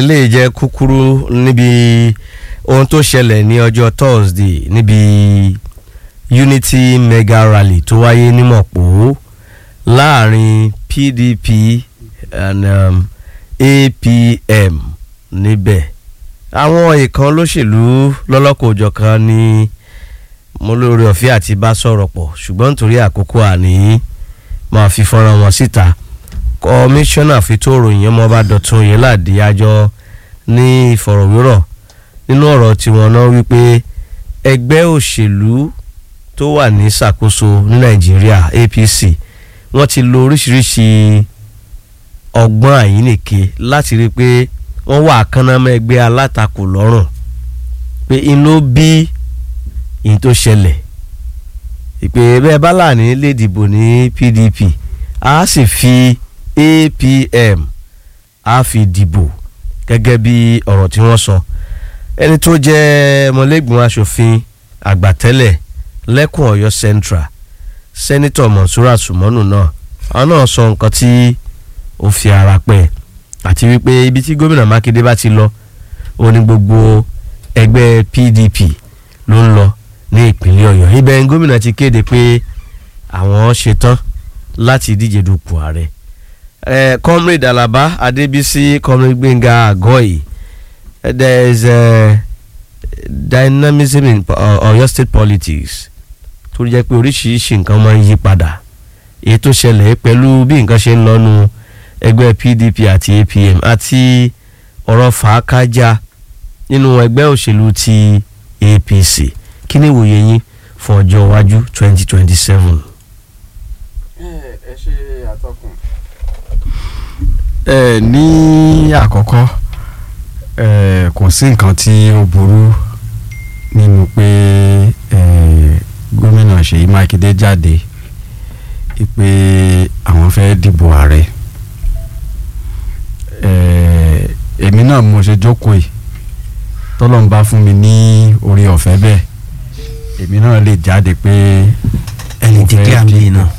eléyìí jẹ́ kúkúrú níbi ohun tó ṣẹlẹ̀ ní ọjọ́ Thursday níbi Unity mega rally tó wáyé ní Mọ̀pó láàrin PDP and um, APM níbẹ̀ àwọn ìkan olóṣèlú lọ́lọ́kọ̀ọ́jọ̀kan ní mo lórí ọ̀fẹ́ àti bá sọ̀rọ̀ pọ̀ ṣùgbọ́n nítorí àkókò àní máa fi fọ́nrán wọn síta kọmíṣánná fìtò òròyìn ọmọọba dọ̀tun yẹládì àjọ ní ìfọ̀rọ̀wérọ̀ nínú ọ̀rọ̀ tiwọn náà wípé ẹgbẹ́ òṣèlú tó wà ní ṣàkóso ní nàìjíríà APC wọ́n ti lo oríṣiríṣi ọgbọ́n àyínnìke láti rí i pé wọ́n wà kánámọ́ ẹgbẹ́ alátakò lọ́rùn pé inú bí ìyìn tó ṣẹlẹ̀ ìpè bẹ́ẹ̀ bá láàní lè dìbò ní PDP a sì fi APM a fi dìbò gẹ́gẹ́ bí ọ̀rọ̀ tí wọ́n sọ ẹni tó jẹ́ ọmọlẹ́gbọ̀n aṣòfin àgbà tẹ́lẹ̀ lẹ́kùn Ọ̀yọ́ Central sẹ́nitọ̀ Monsura Sumonu náà àwọn náà sọ nǹkan tí ó fi ara pẹ́ àti wípé ibi tí gómìnà Mákindé bá ti lọ ó ní gbogbo ẹgbẹ́ PDP ló ń lọ ní ìpínlẹ̀ Ọ̀yọ́ ibẹ̀ ni gómìnà ti kéde pé àwọn ṣetán láti díje dupò ààrẹ eh, comrade Alaba Adébísí comrade Gbénga Àgọ́yì there is uh, dynamism in uh, Ọ̀yọ́ state politics tó jẹ́ pé oríṣiríṣi nǹkan máa ń yí padà èyí tó ṣẹlẹ̀ pẹ̀lú bí nǹkan ṣe ń lọ́nu ẹgbẹ́ PDP àti APM àti ọ̀rọ̀ fàákájà nínú ẹgbẹ́ òṣèlú ti APC kí ni ìwòye yín fún ọjọ́ iwájú twenty twenty seven. ẹ ṣe àtọkùn. ẹ ní àkọ́kọ́ ẹ kò sí nǹkan tí ó burú nínú pé ẹ gómìnà Ṣèyí Mákindé jáde pé àwọn fẹ́ dìbò ààrẹ ẹ èmi náà mo ṣe jókòó yìí tọ́lọ́n bá fún mi ní orí ọ̀fẹ́ bẹ́ẹ̀ èmi náà lè jáde pé ẹni tí kí à ń bí náà.